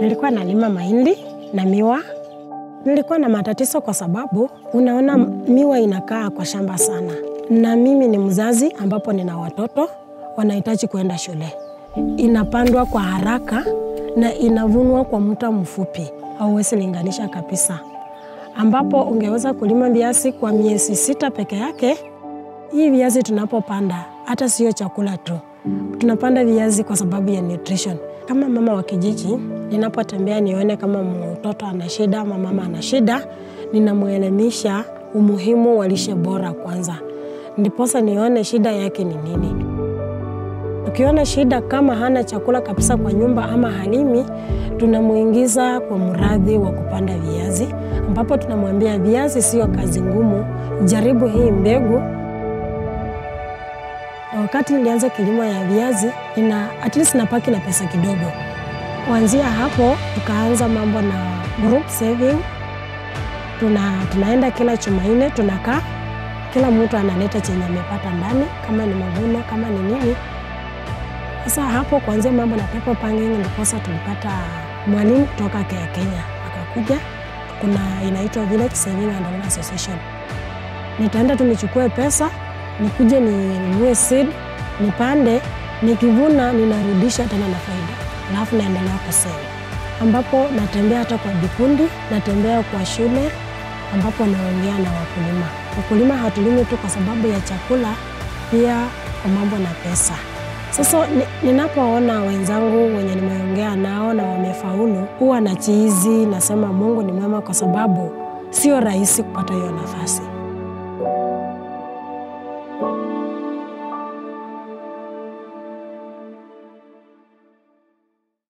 Nilikuwa nalima mahindi na miwa. Nilikuwa na matatizo kwa sababu unaona miwa inakaa kwa shamba sana, na mimi ni mzazi ambapo nina watoto wanahitaji kuenda shule. Inapandwa kwa haraka na inavunwa kwa muda mfupi, hauwezi linganisha kabisa. Ambapo ungeweza kulima viazi kwa miezi sita peke yake. Hii viazi tunapopanda hata sio chakula tu, tunapanda viazi kwa sababu ya nutrition. Kama mama wa kijiji, ninapotembea nione kama mtoto ana shida ama mama ana shida, ninamwelimisha umuhimu wa lishe bora kwanza, ndiposa nione shida yake ni nini. Ukiona shida kama hana chakula kabisa kwa nyumba ama halimi, tunamuingiza kwa mradi wa kupanda viazi, ambapo tunamwambia viazi sio kazi ngumu, jaribu hii mbegu. Na wakati nilianza kilimo ya viazi, nina at least napaki na pesa kidogo. Kuanzia hapo tukaanza mambo na group saving. Tuna, tunaenda kila Jumanne tunakaa, kila mtu analeta chenye amepata ndani, kama ni mavuno, kama ni nini. Sasa hapo kuanzia mambo na paper panging, ndiposa tulipata mwalimu kutoka Kenya Kenya akakuja. Kuna inaitwa Village Saving and Loan Association. Nitaenda tu nichukue pesa nikuje ninunue seed nipande, nikivuna ninarudisha tena na faida, alafu naendelea kusema, ambapo natembea hata kwa vikundi, natembea kwa shule, ambapo naongea na wakulima. Wakulima hatulimi tu kwa sababu ya chakula, pia kwa mambo na pesa. Sasa ninapoona wenzangu wenye nimeongea nao na wamefaulu, huwa na chizi nasema Mungu ni mwema, kwa sababu sio rahisi kupata hiyo nafasi.